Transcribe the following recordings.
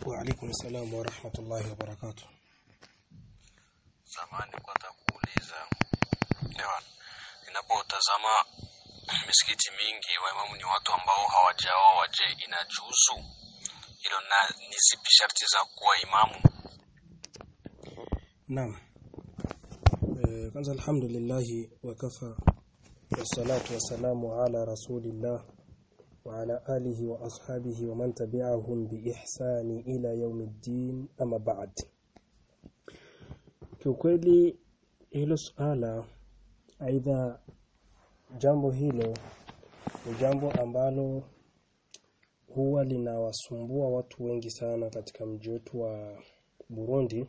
وعليكم السلام ورحمة الله وبركاته Samani kwanza kuuliza Ewan, ninapotazama misikiti mingi waimamu ni watu ambao hawajaoa. Je, inajuzu hilo? Na ni zipi sharti za kuwa imamu? نعم Eh, kwanza alhamdulillah wakafa wassalatu wassalamu ala rasulillah wa ala alihi wa ashabihi wa man tabi'ahum bi ihsani ila yaumiddin ama ba'd kiukweli hilo suala aidha jambo hilo ni jambo ambalo huwa linawasumbua watu wengi sana katika mji wetu wa Burundi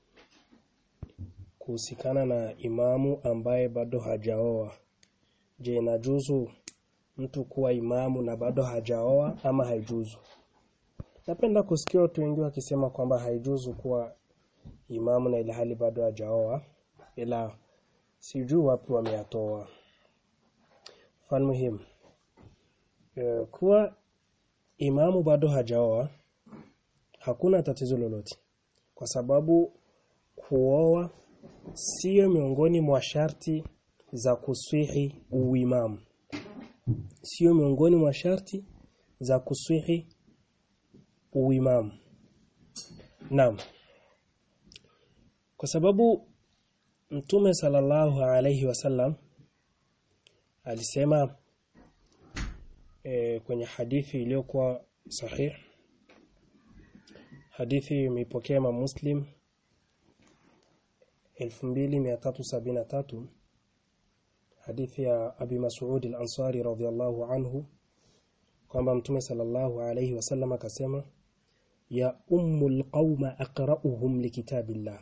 kuhusikana na imamu ambaye bado hajaoa. Je, inajuzu mtu kuwa imamu na bado hajaoa ama haijuzu? Napenda kusikia watu wengi wakisema kwamba haijuzu kuwa imamu na ilhali bado hajaoa, ila sijui wapi wameyatoa. Mfano muhimu e, kuwa imamu bado hajaoa hakuna tatizo lolote, kwa sababu kuoa sio miongoni mwa sharti za kuswihi uimamu, sio miongoni mwa sharti za kuswihi uimamu. Naam, kwa sababu Mtume sallallahu alayhi wasallam alisema e, kwenye hadithi iliyokuwa sahih, hadithi imepokea Imam Muslim 2373 hadithi ya Abi Mas'ud al-Ansari radhiyallahu anhu kwamba Mtume sallallahu alayhi wasallam akasema ya ummul qauma aqra'uhum likitabillah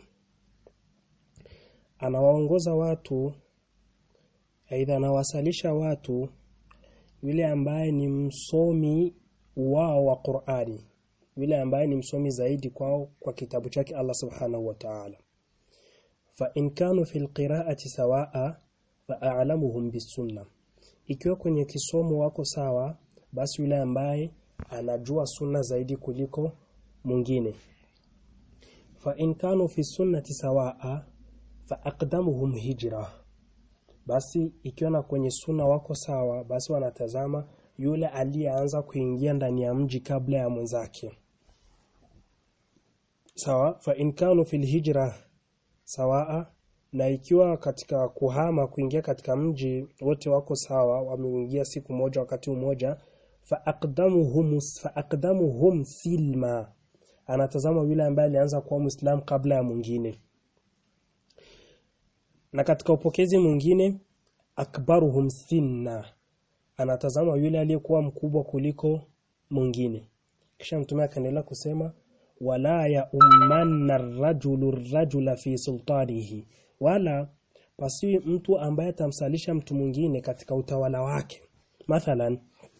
anawaongoza watu aidha anawasalisha watu yule ambaye ni msomi wao wa Qur'ani yule ambaye ni msomi zaidi kwao kwa kitabu chake Allah subhanahu wa ta'ala fa in kanu fil qira'ati sawaa fa a'lamuhum bisunna ikiwa kwenye kisomo wako sawa basi yule ambaye anajua sunna zaidi kuliko mwingine fa in kanu fi sunnati sawaa fa aqdamuhum hijra basi ikiwa na kwenye sunna wako sawa basi wanatazama yule aliyeanza kuingia ndani ya mji kabla ya mwenzake sawa fa in kanu fil hijra sawaa na ikiwa katika kuhama kuingia katika mji wote wako sawa wameingia siku moja wakati mmoja fa aqdamuhum fa aqdamuhum silma anatazama yule ambaye alianza kuwa muislam kabla ya mwingine na katika upokezi mwingine akbaruhum sinna anatazama yule aliyekuwa mkubwa kuliko mwingine kisha mtume akaendelea kusema wala ya ummanna rajulu rajula fi sultanihi wala pasiwi mtu ambaye atamsalisha mtu mwingine katika utawala wake mathalan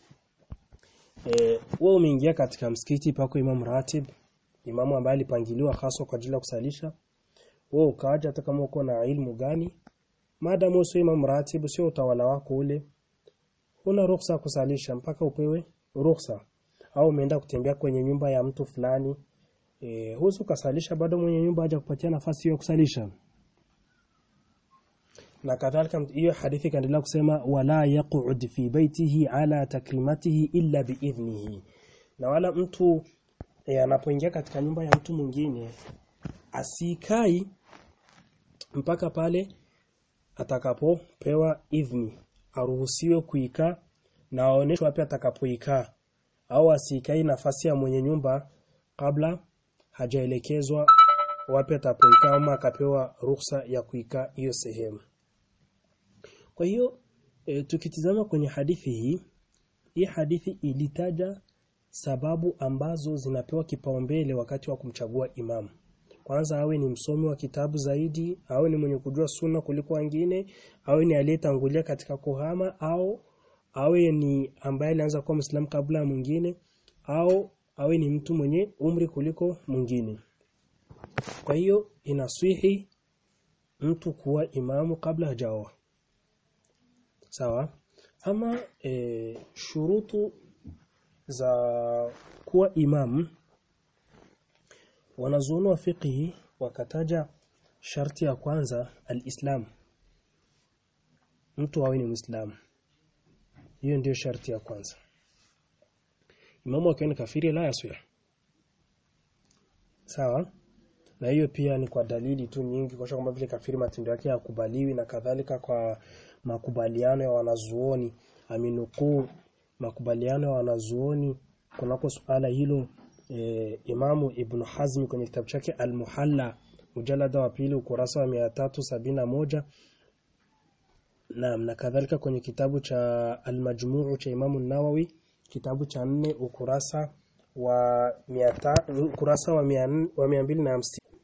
eh wewe umeingia katika msikiti pako imam ratib imamu ambaye alipangiliwa hasa kwa ajili ya kusalisha wewe ukaja hata kama uko na ilmu gani maadamu sio imam ratib sio utawala wako ule una ruhusa kusalisha mpaka upewe ruhusa au umeenda kutembea kwenye nyumba ya mtu fulani e, huwezi ukasalisha bado mwenye nyumba haja kupatia nafasi ya kusalisha na kadhalika hiyo hadithi kaendelea kusema wala yaq'ud fi baitihi ala takrimatihi illa biidhnihi na wala mtu e, anapoingia katika nyumba ya mtu mwingine asikai mpaka pale atakapopewa idhni aruhusiwe kuikaa na aoneshwe wapi atakapoikaa au asikai nafasi ya mwenye nyumba kabla hajaelekezwa wapi atapoikaa ama akapewa ruhusa ya kuikaa hiyo sehemu. Kwa hiyo e, tukitizama kwenye hadithi hii, hii hadithi ilitaja sababu ambazo zinapewa kipaumbele wakati wa kumchagua imamu. Kwanza awe ni msomi wa kitabu zaidi, awe ni mwenye kujua sunna kuliko wengine, awe ni aliyetangulia katika kuhama au awe ni ambaye alianza kuwa Muislamu kabla ya mwingine au awe ni mtu mwenye umri kuliko mwingine. Kwa hiyo inaswihi mtu kuwa imamu kabla hajaoa. Sawa? Ama e, shurutu za kuwa imamu wanazuoni wa fiqhi wakataja sharti ya kwanza alislam mtu awe ni muislamu hiyo ndiyo sharti ya kwanza imamu akiwa ni kafiri la yaswih sawa na hiyo pia ni kwa dalili tu nyingi kwa kwamba vile kafiri matendo yake yakubaliwi na kadhalika kwa makubaliano ya wanazuoni aminukuu makubaliano ya wanazuoni kunako suala hilo e, Imamu Ibn Hazm kwenye kitabu chake Al-Muhalla mjalada wa pili ukurasa wa 371 na na kadhalika kwenye kitabu cha Al-Majmuu cha Imamu Nawawi kitabu cha nne ukurasa wa 100 ukurasa wa 250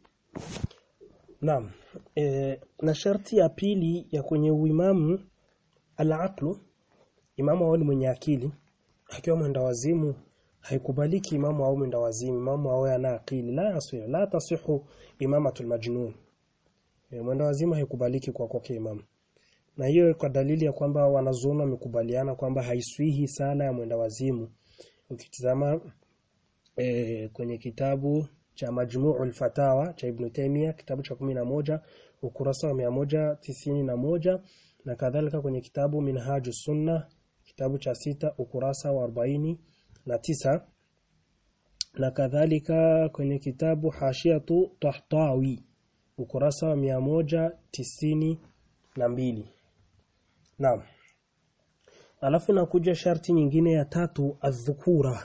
Naam e, na sharti ya pili ya kwenye uimamu al-aqlu imamu awe ni mwenye akili akiwa mwenda wazimu haikubaliki imamu au mwenda wazimu imamu awe ana akili la yasih la tasihu imamatul majnun e, mwenda wazimu haikubaliki kwa kwake imamu na hiyo kwa dalili ya kwamba wanazuoni wamekubaliana kwamba haiswihi sala ya mwenda wazimu ukitizama e, kwenye kitabu cha Majmu'ul Fatawa cha Ibn Taymiyyah kitabu cha moja ukurasa wa moja tisini na moja na kadhalika kwenye kitabu Minhajus Sunna kitabu cha sita ukurasa wa arobaini na tisa na kadhalika kwenye kitabu Hashiyatu Tahtawi ukurasa wa moja tisini na mbili Naam Alafu nakuja sharti nyingine ya tatu adhukura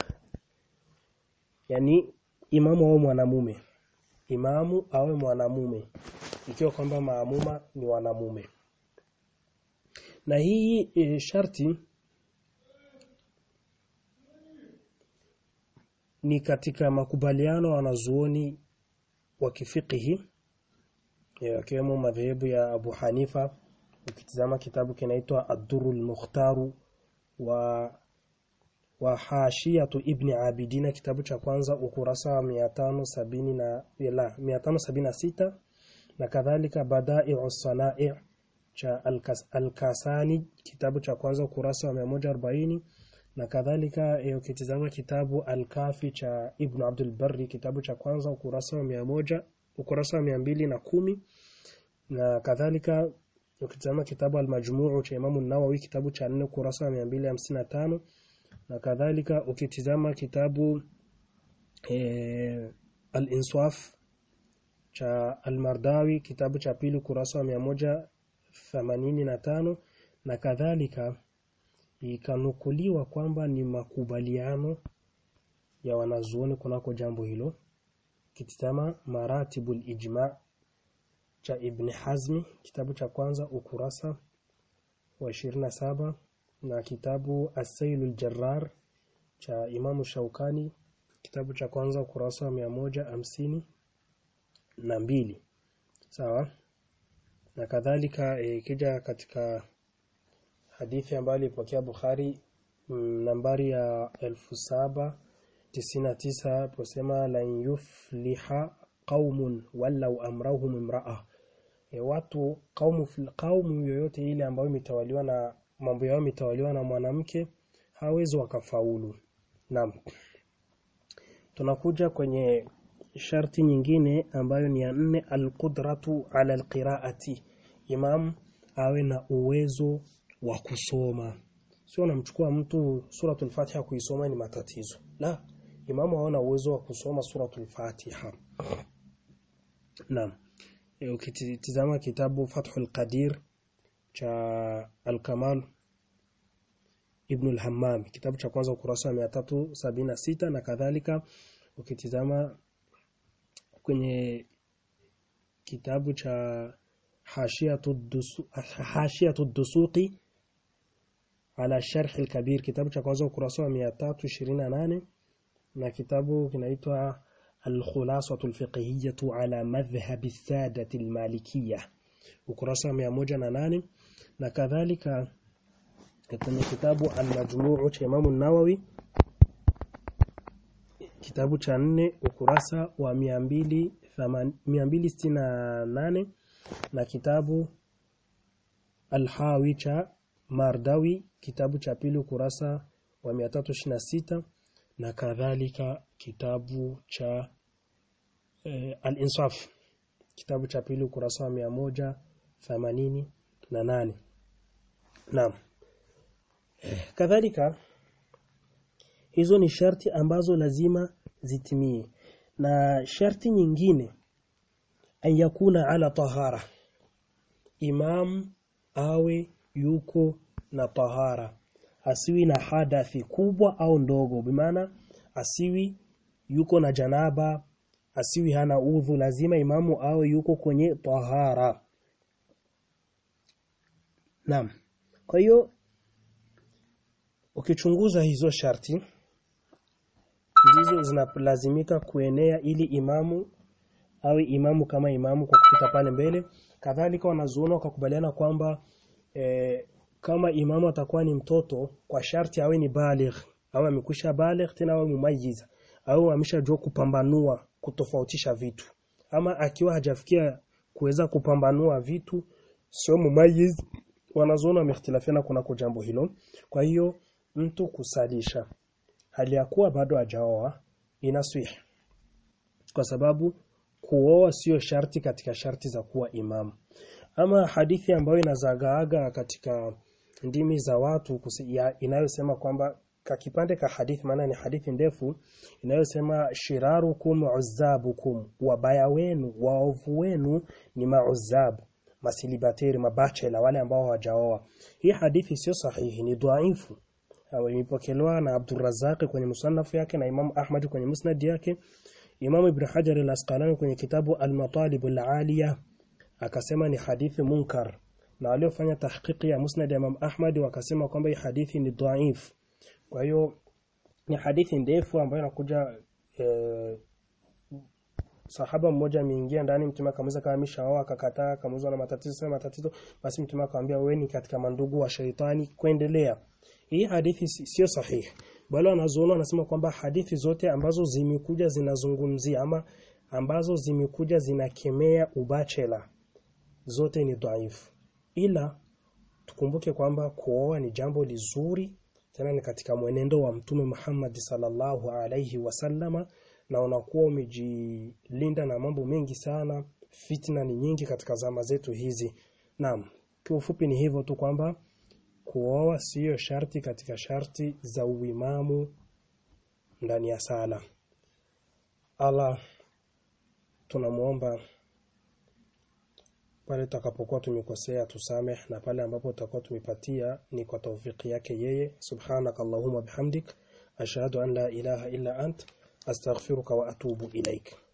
yani imamu awe mwanamume imamu awe mwanamume ikiwa kwamba maamuma ni wanamume na hii e, sharti ni katika makubaliano wanazuoni wa kifikihi yakiwemo madhehebu ya Abu Hanifa ukitizama kitabu kinaitwa Ad-Durrul Mukhtaru wa wa Hashiyatu Ibn Abidina kitabu cha kwanza ukurasa wa 570 na la 576 na kadhalika Bada'i'u Sana'i' cha Al-Kasani kitabu cha kwanza ukurasa wa 140 na kadhalika ukitizama kitabu Al-Kafi cha Ibn Abdul Barri kitabu cha kwanza ukurasa wa 100 ukurasa wa 210 na kadhalika ukitizama kitabu Al-Majmuu cha Imam An-Nawawi kitabu cha 4 ukurasa wa 255 na kadhalika ukitizama kitabu e, Al-Insaf cha Al-Mardawi kitabu cha pili kurasa wa 185 na kadhalika ikanukuliwa kwamba ni makubaliano ya wanazuoni kunako jambo hilo kitizama Maratibul Ijma cha Ibn Hazmi kitabu cha kwanza ukurasa wa 27 na kitabu As-Sailul Jarrar cha Imamu Shaukani kitabu cha kwanza ukurasa wa mia moja hamsini na mbili sawa na kadhalika ikija e, katika hadithi ambayo ilipokea Bukhari m, nambari ya elfu saba tisini na tisa posema lan yufliha qaumun walau amrahum imraa e, watu kaumu, kaumu yoyote ile ambayo imetawaliwa na mambo yao imetawaliwa na mwanamke hawezi wakafaulu. Naam. Tunakuja kwenye sharti nyingine ambayo ni ya nne alqudratu ala alqiraati. Imam awe na uwezo wa kusoma. Sio unamchukua mtu suratul Fatiha kuisoma ni matatizo. La, imamu awe na uwezo wa kusoma suratul Fatiha. Naam. E, ukitizama kitabu Fathul Qadir cha Al-Kamal Ibn al-Hammam kitabu cha kwanza ukurasa wa 376 na kadhalika ukitizama kwenye kitabu cha Hashiyatu Dusuqi ala Sharh al-Kabir kitabu cha kwanza ukurasa wa 328 na kitabu kinaitwa Al-Khulasatu al-Fiqhiyyah ala madhhab as-sadah al-Malikiyyah ukurasa wa 108 na kadhalika kwenye kitabu Al-Majmuu cha Imam An-Nawawi kitabu cha nne ukurasa wa 268 na kitabu Al-Hawi cha Mardawi kitabu cha pili ukurasa wa 326 na kadhalika kitabu cha eh, al-insaf kitabu cha pili ukurasa wa mia moja themanini na nane naam kadhalika hizo ni sharti ambazo lazima zitimie na sharti nyingine an yakuna ala tahara imam awe yuko na tahara asiwi na hadathi kubwa au ndogo bimaana asiwi yuko na janaba asiwi hana udhu lazima imamu awe yuko kwenye tahara naam kwa hiyo ukichunguza hizo sharti ndizo zinalazimika kuenea ili imamu awe imamu kama imamu kwa kupita pale mbele kadhalika wanazuona wakakubaliana kwamba e, kama imamu atakuwa ni mtoto kwa sharti awe ni baligh au amekwisha baligh tena awe mumayiz au ameshajua kupambanua kutofautisha vitu ama akiwa hajafikia kuweza kupambanua vitu sio mumayiz wanazuona wamehtilafiana kunako jambo hilo kwa hiyo mtu kusalisha hali ya kuwa bado hajaoa inaswih kwa sababu kuoa sio sharti katika sharti za kuwa imamu ama hadithi ambayo inazagaaga katika ndimi za watu inayosema kwamba kakipande ka hadithi maana ni hadithi ndefu inayosema shirarukum uzabukum wabaya wenu waovu wenu ni mauzab masilibateri mabachela wale ambao hawajaoa hii hadithi sio sahihi ni dhaifu imepokelewa na Abdurrazzaq kwenye musannaf yake na Imam Ahmad kwenye musnad yake Imam Ibn Hajar al-Asqalani kwenye kitabu Al-Matalib al-Aliya akasema ni hadithi munkar na waliofanya tahqiqi ya musnad ya Imam Ahmad wakasema kwamba hii hadithi ni dhaif kwa hiyo ni hadithi ndefu ambayo inakuja e, sahaba mmoja ameingia ndani mtume akamuuliza kama ameshaoa akakataa akamuuliza na matatizo sema matatizo basi mtume akamwambia wewe ni katika mandugu wa shaitani kuendelea hii hadithi sio sahihi bali wanazuoni wanasema kwamba hadithi zote ambazo zimekuja zinazungumzia ama ambazo zimekuja zinakemea ubachela zote ni dhaifu ila tukumbuke kwamba kuoa ni jambo lizuri tena ni katika mwenendo wa mtume Muhammad sallallahu alaihi wasallama na unakuwa umejilinda na mambo mengi sana fitna ni nyingi katika zama zetu hizi naam kiufupi ni hivyo tu kwamba kuoa siyo sharti katika sharti za uimamu ndani ya sala Allah tunamuomba pale tutakapokuwa tumekosea tusameh na pale ambapo tutakuwa tumepatia ni kwa taufiki yake yeye subhanaka allahumma bihamdik ashhadu an la ilaha illa ant astaghfiruka wa atubu ilaik